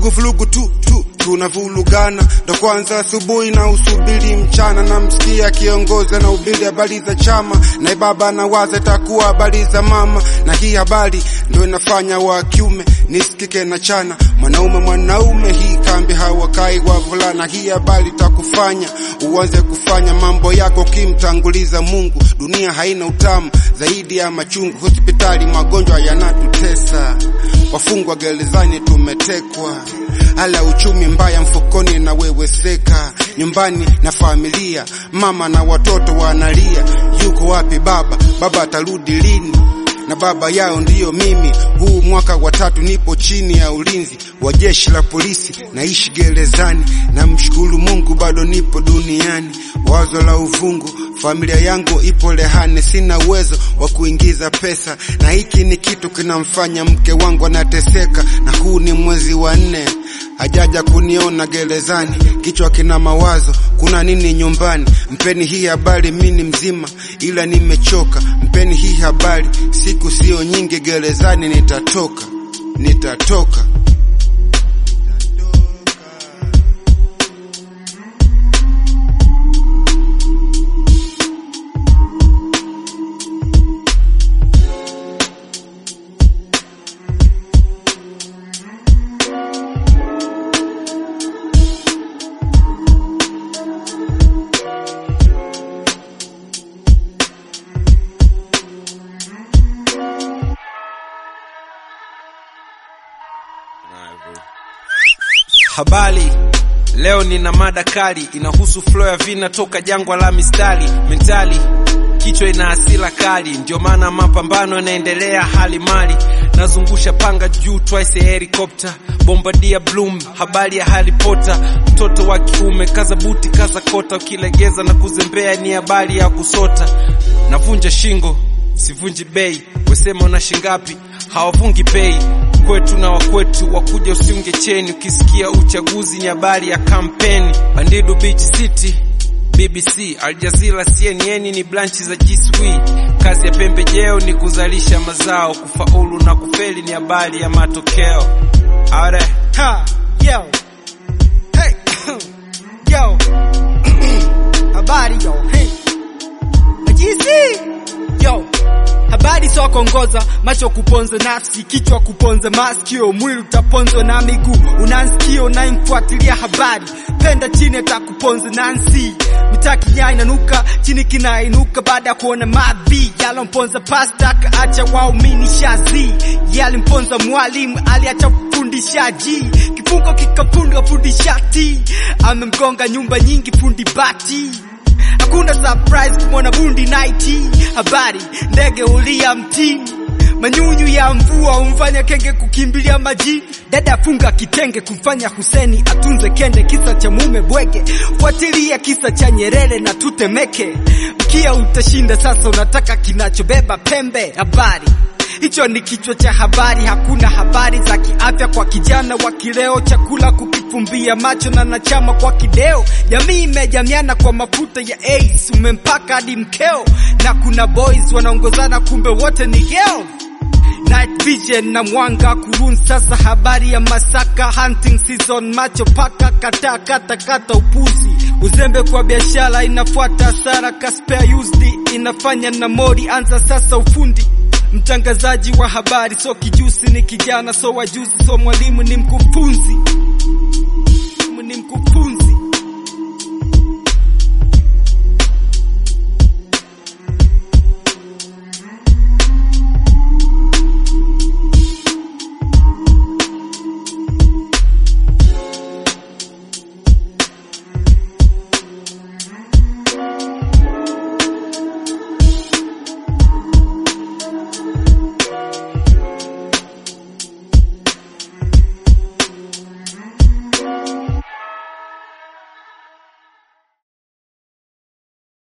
vurugu vurugu tu tu tunavulugana ndo kwanza asubuhi na usubiri mchana, namsikia kiongozi na ubiri habari za chama, na baba na waza itakuwa habari za mama, na hii habari ndo inafanya wa kiume nisikike na chana mwanaume mwanaume, hii kambi hawakai wavulana. Hii habari itakufanya uanze kufanya mambo yako kimtanguliza Mungu. Dunia haina utamu zaidi ya machungu, hospitali magonjwa yanatutesa, wafungwa gerezani tumetekwa, hala uchumi mbaya mfukoni na weweseka, nyumbani na familia, mama na watoto wanalia, yuko wapi baba? Baba atarudi lini? na baba yao ndiyo mimi. Huu mwaka wa tatu nipo chini ya ulinzi wa jeshi la polisi, naishi gerezani, na mshukuru Mungu bado nipo duniani. Wazo la uvungu, familia yangu ipo rehani, sina uwezo wa kuingiza pesa, na hiki ni kitu kinamfanya mke wangu anateseka, na huu ni mwezi wa nne hajaja kuniona gerezani, kichwa kina mawazo, kuna nini nyumbani? Mpeni hii habari, mimi mzima ila nimechoka. Mpeni hii habari, siku sio nyingi gerezani nitatoka, nitatoka. Habari, leo nina mada kali inahusu flow ya vina toka jangwa la mistari mentali, kichwa ina hasira kali, ndio maana mapambano yanaendelea hali mali, nazungusha panga juu twice ya helicopter, bombardia bloom, habari ya Harry Potter, mtoto wa kiume kaza buti kaza kota, ukilegeza na kuzembea ni habari ya kusota, navunja shingo sivunji bei, wesema una shingapi? Hawavungi pei kwetu na wakwetu, wakuja usiunge cheni. Ukisikia uchaguzi ni habari ya kampeni. Bandidu Beach City, BBC, Al Jazeera, CNN ni branchi za Jiswi. Kazi ya pembejeo ni kuzalisha mazao, kufaulu na kufeli ni habari ya matokeo. Are Ha, yo. Hey. yo. Habari yo. Hey. Majisi. Yo. Habari sio kuongoza, macho kuponza nafsi, kichwa kuponza masikio, mwili utaponzwa na miguu. Unansikio unayemfuatilia habari, penda chini atakuponza nansi. Mitaki nyai inanuka, chini kinainuka baada ya kuona mavi. Yalomponza pasta kaacha waumini shazi. Yalimponza mwalimu aliacha fundishaji. Kifungo kikafundwa fundishati. Amemgonga nyumba nyingi fundi bati. Hakuna surprise kumwona bundi night. Habari ndege ulia mtini, manyunyu ya mvua umfanya kenge kukimbilia majini. Dada funga kitenge kumfanya Huseni atunze kende, kisa cha mume bwege. Fuatilia kisa cha Nyerere na tutemeke, mkia utashinda. Sasa unataka kinachobeba pembe. Habari hicho ni kichwa cha habari. Hakuna habari za kiafya kwa kijana wa kileo, chakula kukifumbia macho na nachama kwa kideo. Jamii imejamiana kwa mafuta ya ace, umempaka hadi mkeo, na kuna boys wanaongozana, kumbe wote ni girls. Night vision na mwanga kurun. Sasa habari ya masaka, hunting season, macho paka kata kata kata, upuzi uzembe kwa biashara inafuata hasara, ka spare used inafanya na mori. Anza sasa ufundi Mtangazaji wa habari so kijusi, ni kijana so wajuzi, so mwalimu ni mkufunzi, ni mkufunzi.